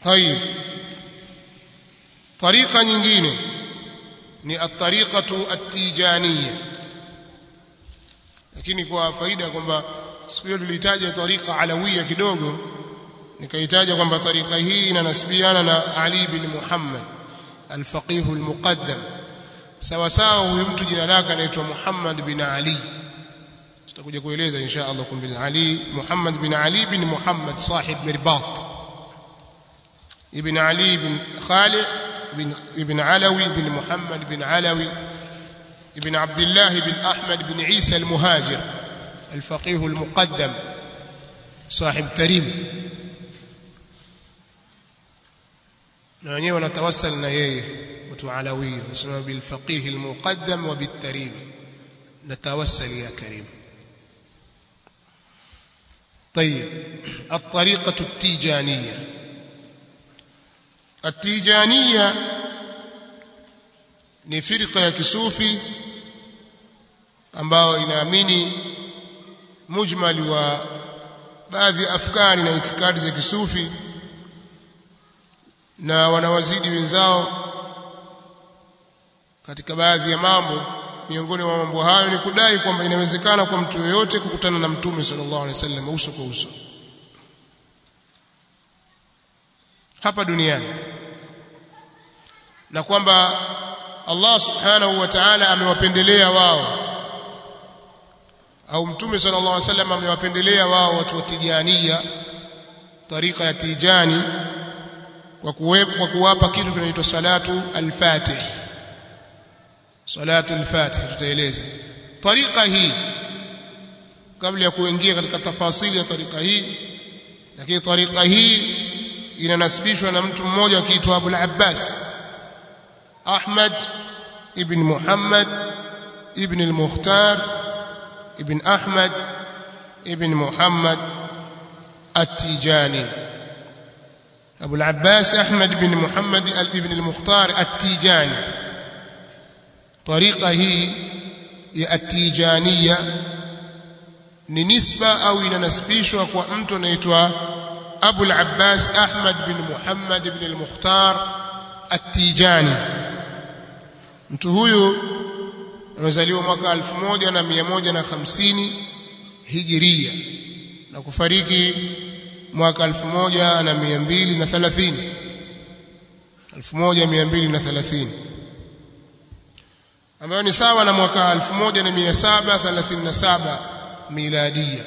طيب طريقه nyingine ni at-tariqatu at-tijaniyya lakini kwa faida kwamba siku hiyo tulitaja tariqa alawiyya kidogo nikaitaja kwamba tariqa hii inanasibiana na Ali bin Muhammad al-faqih al-muqaddam sawa sawa huyu mtu jina lake anaitwa Muhammad bin Ali tutakuja kueleza insha Allah kumbi Ali Muhammad bin Ali bin Muhammad sahib Mirbat ibn Ali bin Khalid ibn ibn Alawi bin Muhammad bin Alawi ibn Abdullah bin Ahmad bin Isa al-Muhajir الفقيه المقدم صاحب تريم na wenyewe wanatawassal na yeye watu alawi wanasema bil faqih al muqaddam wa bit tarim natawassal ya karim طيب الطريقة التيجانية التيجانية ni firqa ya kisufi ambayo inaamini mujmali wa baadhi ya afkari na itikadi za kisufi na wanawazidi wenzao katika baadhi ya mambo miongoni mwa mambo hayo ni kudai kwamba inawezekana kwa mtu yeyote kukutana na mtume sallallahu alaihi wasallam uso kwa uso hapa duniani na kwamba Allah subhanahu wa ta'ala amewapendelea wao au mtume sallallahu alaihi wasallam amewapendelea wao watu wa tijania tarika ya tijani kwa kuwepo kwa kuwapa kitu kinaitwa salatu al-fatih salatu al-fatih tutaeleza tarika hii kabla ya kuingia katika tafasili ya tarika hii lakini tarika hii inanasibishwa na mtu mmoja akiitwa Abu al-Abbas Ahmad ibn Muhammad ibn al-Mukhtar ibn Ahmad ibn Muhammad at-Tijani أبو العباس أحمد بن محمد بن المختار التيجاني طريقة هي التيجانية ni nisba au inanasibishwa kwa mtu anaitwa Abu al-Abbas Ahmad bin Muhammad bin al-Mukhtar at-Tijani mtu huyu amezaliwa mwaka 1150 Hijiria na kufariki mwaka 1230 1230 ambayo ni sawa na mwaka 1737 miladia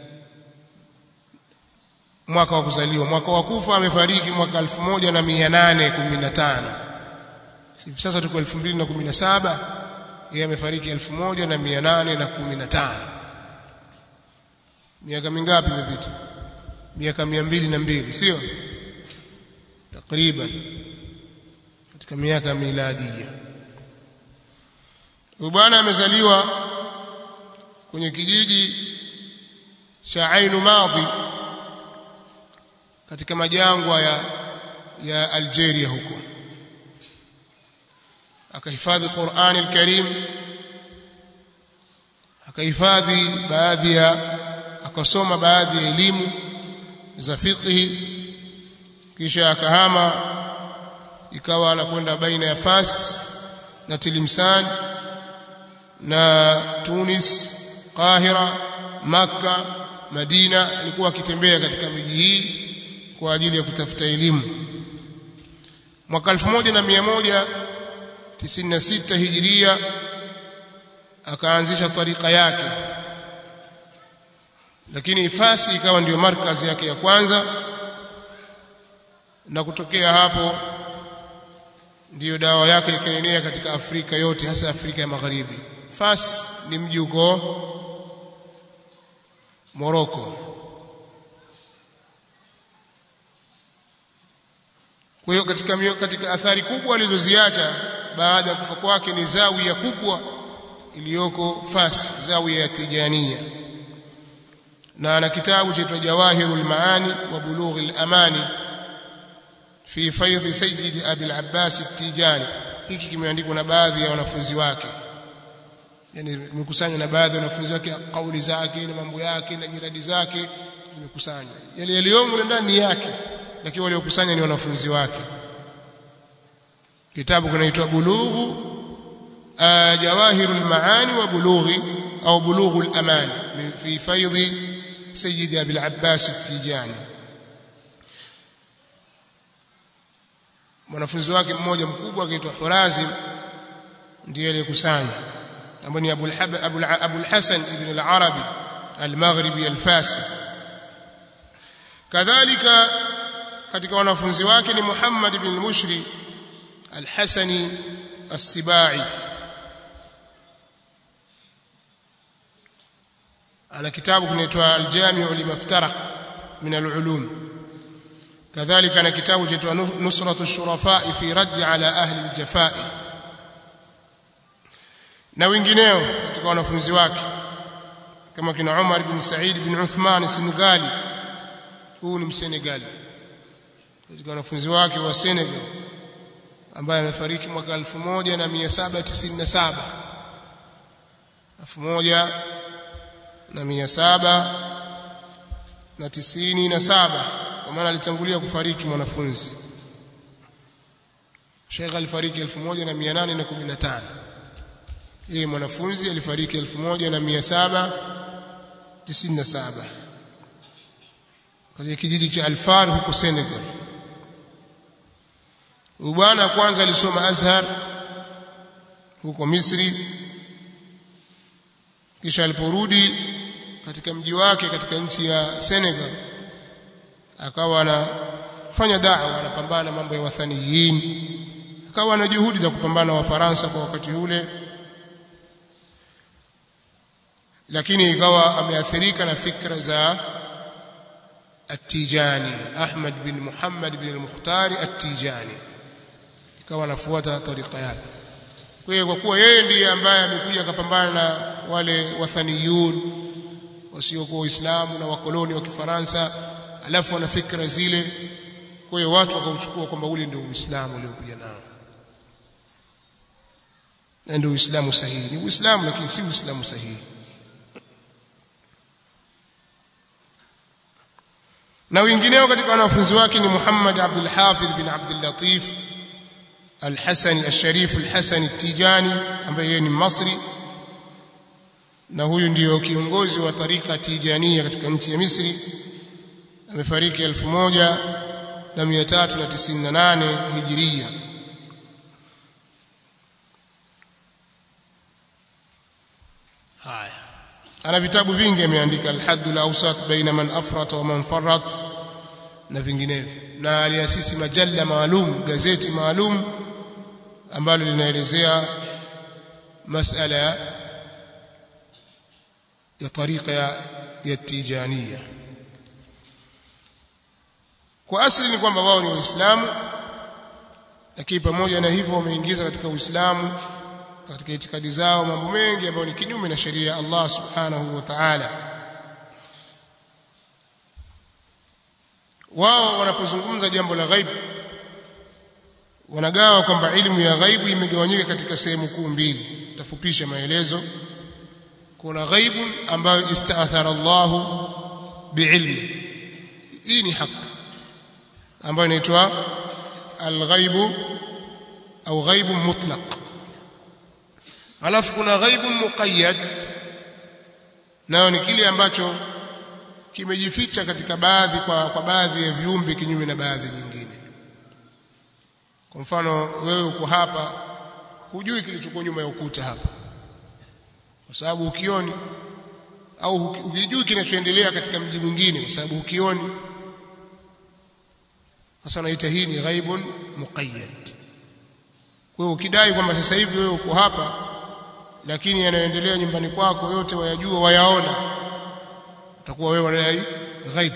mwaka wa kuzaliwa mwaka wa kufa amefariki mwaka 1815 hivi sasa tuko 2017 yeye amefariki 1815 miaka mingapi imepita miaka mia mbili na mbili sio takriban katika miaka miladia huyu bwana amezaliwa kwenye kijiji cha Ainu Madhi katika majangwa ya ya Algeria huko akahifadhi Qur'an al-Karim akahifadhi baadhi ya akasoma baadhi ya elimu za fiqhi kisha akahama ikawa anakwenda baina ya Fas na Tilimsan na Tunis Qahira Makka Madina alikuwa akitembea katika miji hii kwa ajili ya kutafuta elimu mwaka 1196 hijiria akaanzisha tarika yake lakini Fasi ikawa ndiyo markazi yake ya kwanza na kutokea hapo ndiyo dawa yake ikaenea katika Afrika yote hasa Afrika ya Magharibi Fas ni mji uko Morocco kwa hiyo katika mio, katika athari kubwa alizoziacha baada ya kufa kwake ni zawia kubwa iliyoko Fas zawia ya Tijania na ana kitabu chaitwa Jawahirul Maani wa Bulughil Amani fi faidhi Sayyid Abi al-Abbas at-Tijani hiki kimeandikwa na baadhi ya wanafunzi wake yani imekusanywa na baadhi ya wanafunzi wake kauli zake na mambo yake na jiradi zake zimekusanywa yale yaliyomo ndani yake lakini waliokusanya ni wanafunzi wake kitabu kinaitwa bulughu jawahirul maani wa bulughi au bulughul amani fi faidhi sayyidi abil abbas at-tijani mwanafunzi wake mmoja mkubwa akiitwa Hurazim ndiye aliyekusanya ambaye ni Abul Hab Abul Abul Hasan ibn al-Arabi al-Maghribi al-Fasi kadhalika katika wanafunzi wake ni Muhammad ibn al-Mushri al-Hasani as-Sibai ana kitabu kinaitwa al-Jami'u limaftaraq min al-ulum كذلك أنا كتاب جئت نصرة الشرفاء في رد على أهل الجفاء na wengineo katika wanafunzi wake kama kina Umar bin Said bin Uthman Senegali huu ni Msenegali katika wanafunzi wake wa Senegal ambaye amefariki mwaka 1797 1797 kwa maana alitangulia kufariki mwanafunzi Sheikh alifariki 1815 yeye mwanafunzi alifariki 1797 katika kijiji cha Alfar huko Senegal bwana kwanza alisoma Azhar huko Misri kisha aliporudi katika mji wake katika nchi ya Senegal akawa anafanya da'wa anapambana mambo ya wathaniyin akawa na juhudi za kupambana na Wafaransa kwa wakati ule lakini ikawa ameathirika na fikra za At-Tijani Ahmad bin Muhammad bin al-Mukhtari At-Tijani ikawa anafuata tarika yake kwa hiyo kwa kuwa yeye ndiye ambaye amekuja akapambana na wale wathaniyun wasiokuwa Waislamu na wakoloni wa Kifaransa alafu wana fikra zile kwa hiyo watu wakauchukua kwamba ule ndio Uislamu uliokuja nao na ndio Uislamu sahihi ni Uislamu lakini si Uislamu sahihi na wengineo katika wanafunzi wake ni Muhammad Abdul Hafidh bin Abdul Latif Al-Hasani Al-Sharif Al-Hasani Tijani ambaye yeye ni Masri na huyu ndiyo kiongozi wa tarika Tijania katika nchi ya Misri amefariki 1398 Hijiria haya ana vitabu vingi ameandika al-hadd al-awsat baina man afrata wa man farrat na vinginevyo na aliasisi majalla maalum gazeti maalum ambalo linaelezea masala ya tariqa ya, ya tijania kwa asili ni kwamba wao ni waislamu lakini pamoja na hivyo wameingiza katika uislamu katika itikadi zao mambo mengi ambayo ni kinyume na sheria ya Allah subhanahu wa ta'ala wao wanapozungumza jambo la ghaibu wanagawa kwamba elimu ya ghaibu imegawanyika katika sehemu kuu mbili tafupisha maelezo kuna ghaibu ambayo istaathara Allah biilmi hii ni haki ambayo inaitwa alghaibu au ghaibu mutlaq alafu kuna ghaibu muqayyad nayo ni kile ambacho kimejificha katika baadhi kwa, kwa baadhi ya viumbe kinyume na baadhi nyingine kwa mfano wewe uko hapa hujui kilichokuwa nyuma ya ukuta hapa kwa sababu ukioni au ukijui kinachoendelea katika mji mwingine kwa sababu ukioni sasa naita hii ni ghaibun muqayyad kwa hiyo ukidai kwamba sasa hivi wewe uko hapa lakini yanayoendelea nyumbani kwako yote wayajua wayaona utakuwa wewe unadai ghaib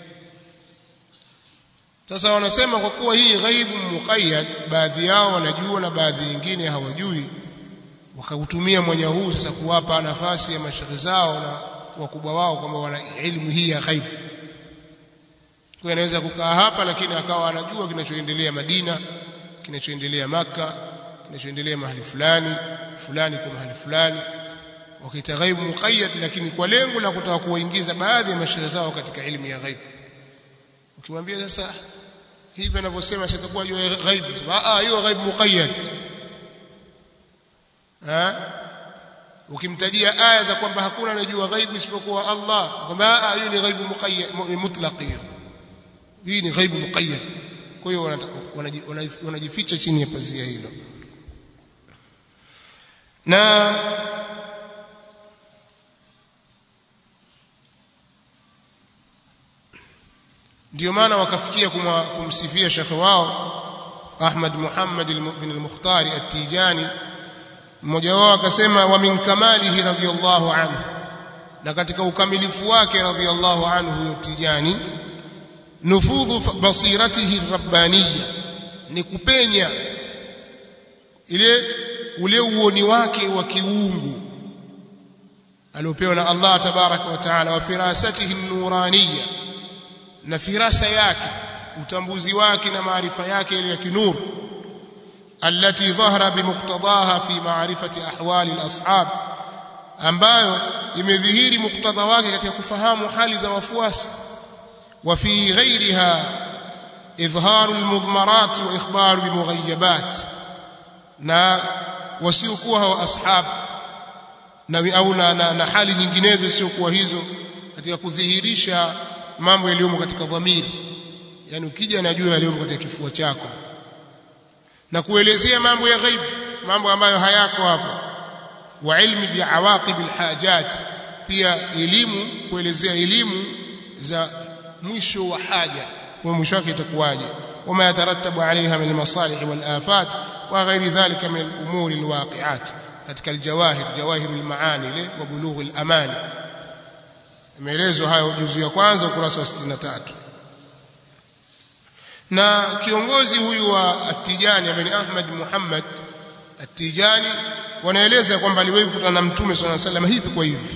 sasa wanasema kwa kuwa hii ghaibu muqayyad baadhi yao wanajua na baadhi nyingine hawajui wakautumia mwanya huu sasa kuwapa nafasi ya mashaikh zao na wakubwa wao kwamba wana elimu hii ya ghaibu kwa anaweza kukaa hapa lakini akawa anajua kinachoendelea Madina kinachoendelea maka kinachoendelea mahali fulani fulani kwa mahali fulani wakaita ghaibu muqayyad lakini kwa lengo la kutaka kuwaingiza baadhi ya mashaikh zao katika elimu ya ghaibu ukimwambia sasa hivi anavyosema sitakuwa jua ghaib ah hiyo ghaib muqayyad ha ukimtajia aya za kwamba hakuna anajua ghaibu isipokuwa Allah kwamba hiyo ni ghaibu muqayyad mutlaq hiyo hii ni ghaibu muqayyad kwa hiyo wanajificha chini ya pazia hilo na ndio maana wakafikia kumsifia shekhe wao Ahmad Muhammad bin al-Mukhtari at-Tijani mmoja wao akasema wa min kamalihi radhiyallahu anhu na katika ukamilifu wake radhiyallahu anhu huyo Tijani nufudhu basiratihi rabbaniya ni kupenya ile ule uoni wake wa kiungu aliopewa na Allah tabaraka wa taala wa firasatihi nuraniya na firasa yake utambuzi wake na maarifa yake ile ya kinuru التي ظهر بمقتضاها في معرفة أحوال الأصحاب ambayo imedhihiri muktadha wake katika kufahamu hali za wafuasi wa fi ghairiha idharu almudhmarat wa ikhbaru bimughayyabat na wasiokuwa hao ashab na au na, na, na hali nyinginezo siokuwa hizo katika kudhihirisha mambo yaliyomo katika dhamiri yani ukija najua yaliyomo katika kifua chako na kuelezea mambo ya ghaib mambo ambayo hayako hapo wa ilmi bi awaqib alhajat pia elimu kuelezea elimu za mwisho wa haja kwa mwisho wake itakuwaje wama yatarattabu alaiha min almasalih walafat wa ghairi dhalika min alumuri alwaqi'at katika aljawahir jawahir almaani ile wa bulugh alamani imeelezwa hayo juzu ya kwanza ukurasa wa 63 na kiongozi huyu wa At-Tijani ambaye ni Ahmad Muhammad At-Tijani wanaeleza kwamba aliwahi kukutana na Mtume swalla sallam hivi kwa hivi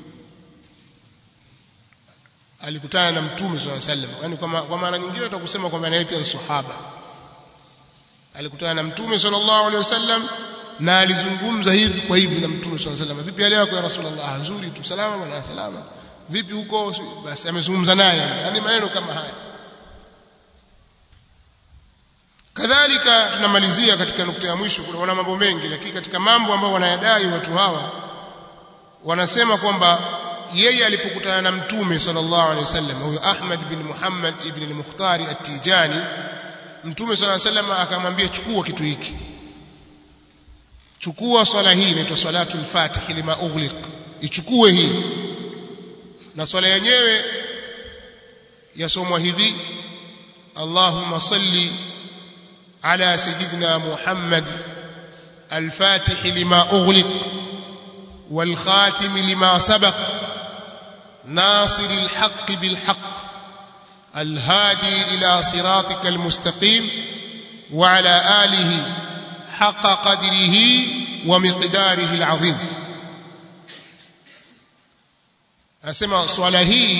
alikutana na Mtume swalla sallam yani kwa kwa maana nyingine tutakusema kwamba naye pia ni sahaba alikutana na Mtume sallallahu alaihi wasallam na alizungumza hivi kwa hivi na Mtume swalla sallam vipi hali yako ya Rasulullah nzuri tu salama bwana salama vipi huko basi amezungumza naye yani maneno kama haya kadhalika tunamalizia katika nukta ya mwisho kuna mambo mengi lakini katika mambo ambayo wanayadai watu hawa wanasema kwamba yeye alipokutana na mtume sallallahu alaihi wasallam huyo Ahmad bin Muhammad ibn al-Mukhtari at-Tijani mtume sallallahu alaihi wasallam akamwambia chukua kitu hiki chukua swala hii inaitwa salatul fatih lima ughliq ichukue hii na swala yenyewe yasomwa hivi Allahumma salli على سيدنا محمد الفاتح لما أغلق والخاتم لما سبق ناصر الحق بالحق الهادي إلى صراطك المستقيم وعلى آله حق قدره ومقداره العظيم أسمع صلاة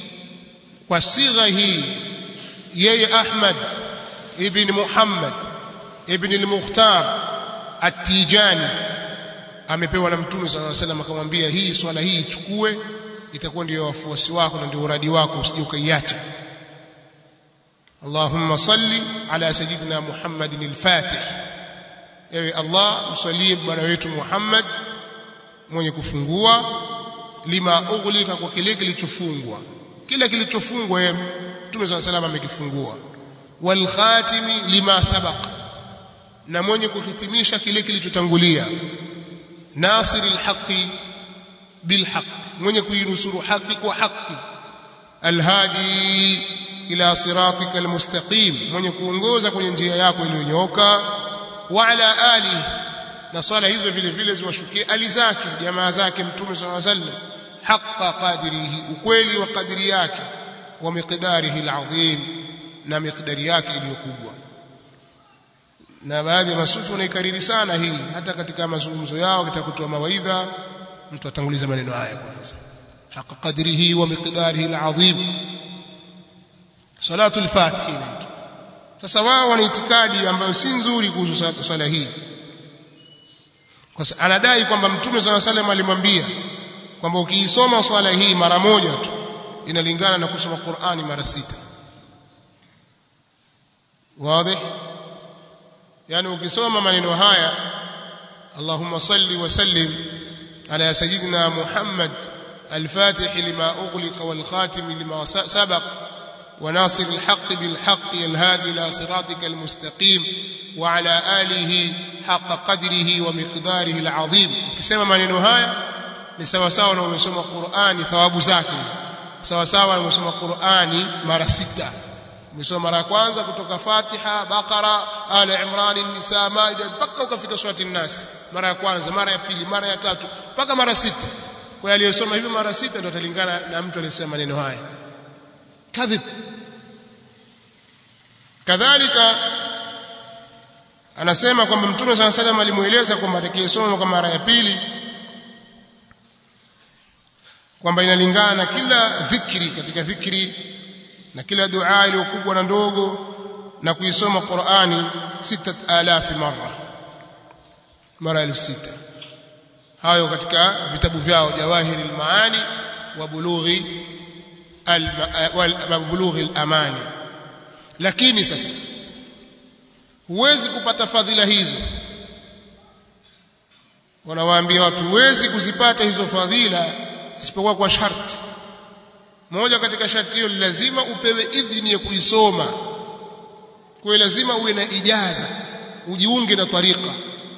وصيغه يي أحمد ابن محمد ابن المختار التيجاني amepewa na mtume sallallahu alaihi wasallam akamwambia hii swala hii ichukue itakuwa ndio wafuasi wako na ndio uradi wako usije ukaiacha Allahumma salli ala sayyidina Muhammadin al-Fatih ewe Allah usalie bwana wetu Muhammad mwenye kufungua lima ughlika kwa kile kilichofungwa kila kilichofungwa yeye mtume sallallahu alaihi wasallam amekifungua wal khatimi lima sabaq na mwenye kuhitimisha kile kilichotangulia nasir alhaqi bilhaq mwenye kuinusuru haki kwa haki alhadi ila siratika almustaqim mwenye kuongoza kwenye njia yako iliyonyooka wa ala ali na swala hizo vile vile ziwashukie ali zake jamaa zake mtume sallallahu alaihi wasallam haqa qadrihi ukweli wa kadri yake wa miqdarihi alazim na miqdari yake iliyokubwa na baadhi ya masufi wanaikariri sana hii hata katika mazungumzo yao katika kutoa mawaidha mtu atanguliza maneno haya kwanza haqa qadrihi wa miqdarihi alazim salatul fatih inaitwa sasa wao wana itikadi ambayo si nzuri kuhusu swala hii kwa sababu anadai kwamba mtume swalla salam alimwambia kwamba ukiisoma swala hii mara moja tu inalingana na kusoma Qur'ani mara sita wazi yani ukisoma maneno haya Allahumma salli wa sallim ala sayyidina Muhammad الفاتح لما أغلق والخاتم لما سبق وناصر الحق بالحق الهادي إلى صراطك المستقيم وعلى آله حق قدره ومقداره العظيم كسما maneno haya ni sawa sawa na umesoma Qur'ani thawabu zake sawa sawa na umesoma Qur'ani mara sita umesoma mara ya kwanza kutoka Fatiha Baqara Ali Imran Nisa Maida mpaka ukafika surati An-Nas mara ya kwanza mara ya pili mara ya tatu mpaka mara sita kwa aliyosoma hivyo mara sita ndio atalingana na mtu aliyesema maneno haya kadhib kadhalika anasema kwamba mtume sana salam alimueleza kwamba atakayesoma kwa mara ya pili kwamba inalingana na kila dhikri katika dhikri na kila dua iliyokubwa na ndogo na kuisoma Qur'ani 6000 mara mara 6000 hayo katika vitabu vyao jawahiri almaani wa bulughi bulughi alamani lakini sasa huwezi kupata fadhila hizo wanawaambia watu huwezi kuzipata hizo fadhila isipokuwa kwa sharti moja katika sharti hiyo lazima upewe idhini ya kuisoma kwa lazima uwe na ijaza ujiunge na tariqa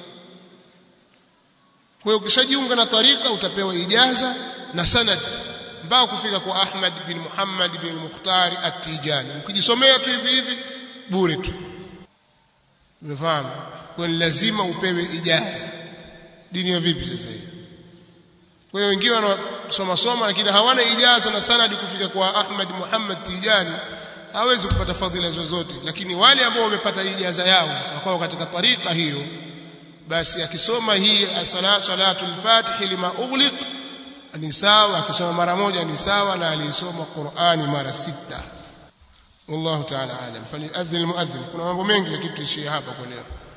kwa hiyo ukishajiunga na tarika utapewa ijaza na sanad mpaka kufika kwa Ahmad bin Muhammad bin Mukhtar At-Tijani ukijisomea tu hivi hivi bure tu umefahamu kwa hiyo lazima upewe ijaza dini ya vipi sasa hivi kwa hiyo wengine wanasoma soma lakini hawana ijaza na sanad kufika kwa Ahmad Muhammad Tijani hawezi kupata fadhila zozote lakini wale ambao wamepata ijaza yao sasa katika tarika hiyo basi akisoma hii salatu al-fatih lima ughliq ni sawa akisoma mara moja ni sawa na alisoma Qur'ani mara sita wallahu ta'ala alam faliadhin almuadhin kuna mambo mengi lakini tuishie hapa kwa leo